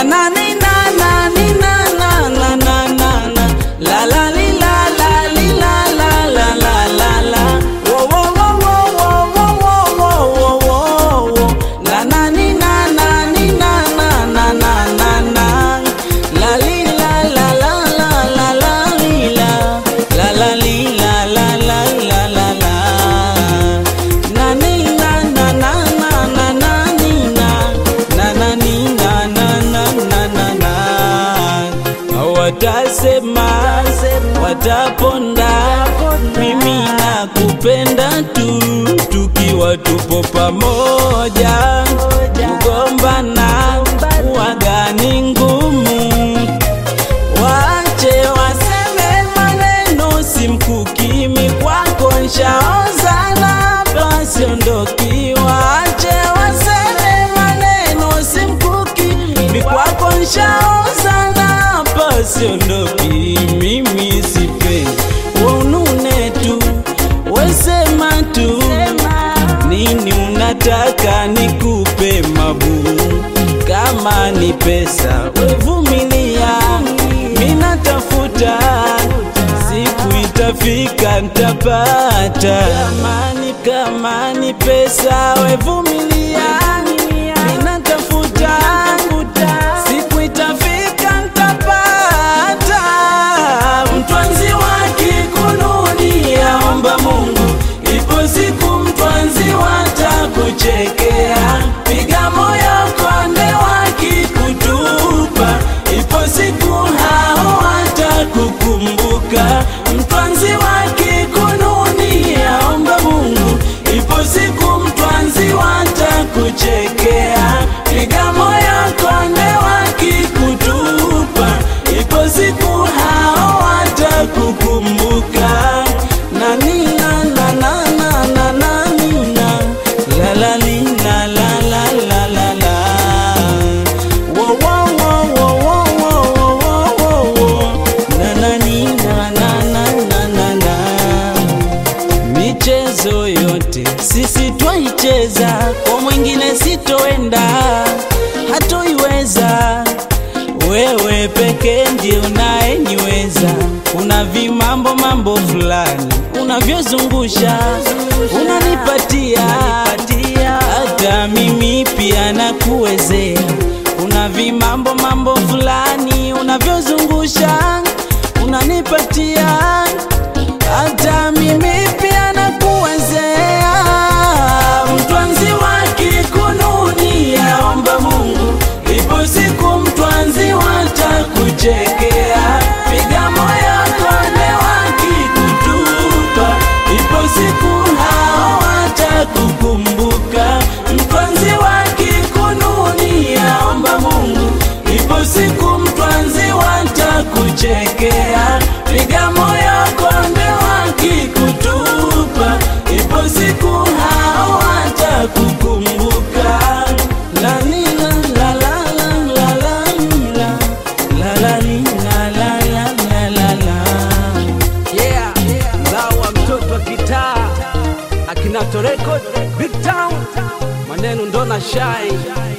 na na ni na na ni na na na na na na la la li la la li la la la la la la wo wo wo wo wo wo wo wo wo wo la na ni na na ni na na na na na na la li la la la la la la li la la la li la la la la la la na ni na na na na na na ni na na na ni na na na na na na watasema wataponda mimi nakupenda tu tukiwa tupo pamoja kugombana wagani ngumu Wache waseme maneno simkukimi kwako nshaozana pasiondoki. Wache waseme maneno simkukimi kwako nshaozana pasiondoki. Mimi sipendi waunune tu wesema tu nini unataka nikupe mabu kama ni pesa wevumilia minatafuta siku itafika ntapata kama ni kama ni pesa wevumilia minatafuta siku itafika ntapata mtwanzi wake kununia omba mungu ipo siku mtwanzi watakuchekea piga moyo konde wakikutupa ipo siku hao watakukumbuka mtwanzi wakikununia omba mungu ipo siku mtwanzi watakuchekea piga moyo konde wakikutupa ipo siku hao watakukumbuka na nina na na na na na nina la la li la la la la la la wo wo wo wo wo wo wo wo wo na na nina na na na na na michezo yote sisi twaicheza, kwa mwingine sitoenda, hatoiweza. Wewe peke ndiye unayeniweza. Una vimambo mambo fulani unavyozungusha, unanipatia hata mimi pia nakuwezea. Una vimambo mambo fulani unavyozungusha, unanipatia hata mimi pia nakuwezea. Mtwanzi wake kununia, omba Mungu, ipo siku mtwanzi watakuchekea. Piga moyo konde wakikutupa, ipo siku hao watakukumbuka. Mtwanzi wake kununia, omba Mungu, ipo siku mtwanzi watakuchekea. Piga moyo konde wakikutupa, ipo siku hao watakukumbuka. La ni la la la la la la la la la li la la la la la la Yeah, mzao wa mtoto wa kitaa akinato record big town maneno ndo na shine